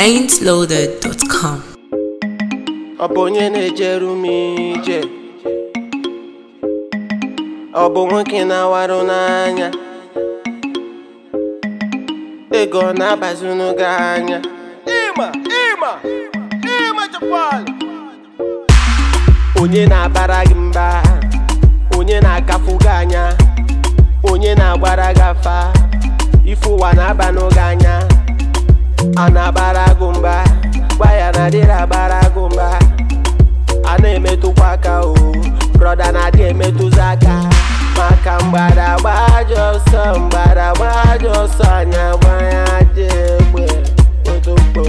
ain'tloaded.com. Ọ bụ onye na-ejeru m ije Ọ bụ nwoke na-awarụ n'anya Ego ọ na-abazunu gị anya Ịma, ịma, ịma Japan Onye na-abara gị mba Onye na-akafu gị anya Onye na-agbara gị afa Ife ụwa na-abanụ gị anya a na-agbara gị mba gwa ya na adịrị agbara gị mba a na-emetụkwa aka o brọda na-adị emetụzi aka maka mgbada gbaji ọsọ mgbada gbaji ọsọ anya gbanya dị egbe otokpo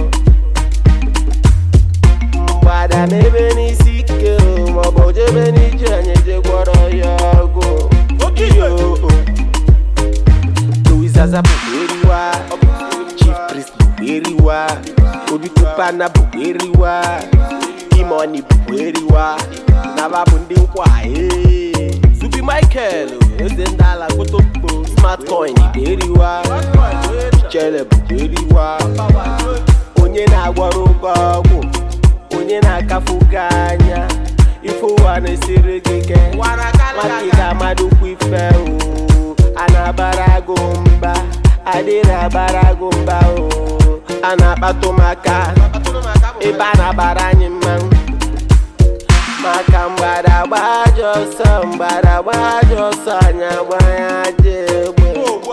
mgbada n'ebe n'isi ike o maọbụ jebe n'ije anyị jegwọrọ ya ọgwụ Iyo, o. Louis Zaza bụ eriwa Chief Priest bụ eriwa Obi Kupana bụ eriwa Imoni bụ eriwa Naba bụ ndị nkwa ee. Zubi Michael eze ndị ala kotokpo Smart coin bụ eriwa Chele bụ eriwa Onye na-agwọrọ ụgwọ ọgwụ Onye na-akafu gị anya Ife ụwa na-esiri gị ike Maka ị ga-amadụkwa ife o a na-abara gị mba adịrị abara gị mba o a na-akpatụ maka ebe a na-abara anyị mmanwụ maka mgbada gbaji ọsọ mgbada gbaji ọsọ anya gbanya dị egbe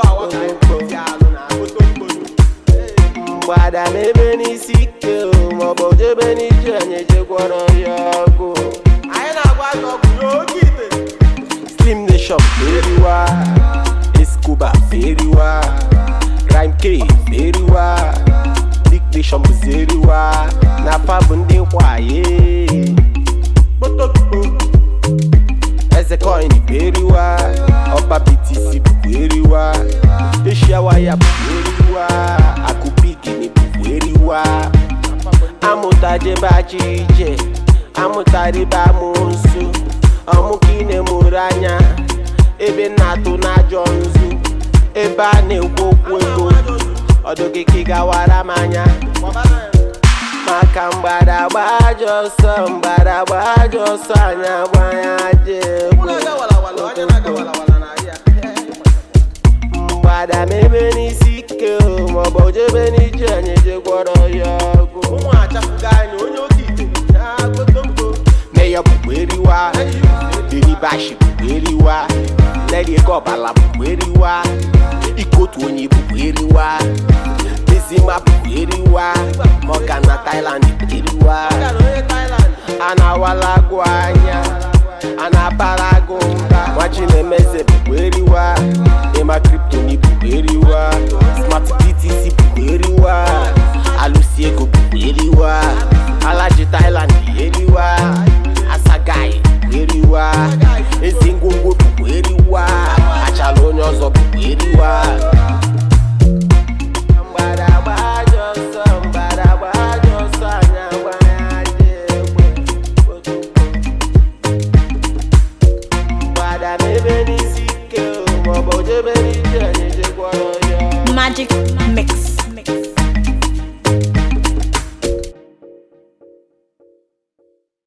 mgbada n'ebe n'isi ike o maọbụ jebe n'ije anyị jegwọrọ ya ọgwụ Slim Nation eriwa Escobar eriwa Rhyme K eriwa Big Nation bụzi eriwa Nafa bụ ndị nkwaye Kpotokpo Eze coin bụ eriwa Ọba BTC bụ eriwa Asia waya bụ eriwa Akubigini bụ eriwa Amụta jebe achị ije Amụta ribe amụsụ ọmụkine mụrụ anya ebe na-atụ n'ajọ nzu ebe a na-ekwu okwu ego ọdụgịkị gawara m anya maka mgbada gbaji ọsọ mgbada gbaji ọsọ anya gbanya dị egwu mgbada mebe n'isi ike o maọbụ jebe n'ije anyị jegwọrọ ya ọgwụ Mayor bụ eriwa Deribashi bụ eriwa Lady Ego Ọbala bụ eriwa Ikotu onye bụ eriwa Bizima bụ eriwa Morgan na Thailand bụ eriwa A na-awala agụ anya A na-abara agụ mba Nwachi na-emeze bụ eriwa Ema Kryptoni bụ eriwa Smart BTC bụ eriwa Alụsi ego bụ eriwa Alaji Thailand bụ eriwa Asagai bụ eriwa Ezi ngwongwo bụ eriwa Achala onye ọzọ bụ eriwa Mgbada gbaji ọsọ, mgbada gbaji ọsọ, anya gbanya dị egbe. Mgbada n'ebe n'isi ike o, maọbụ jebe n'ije anyị jegwọrọ ya Magic Mix.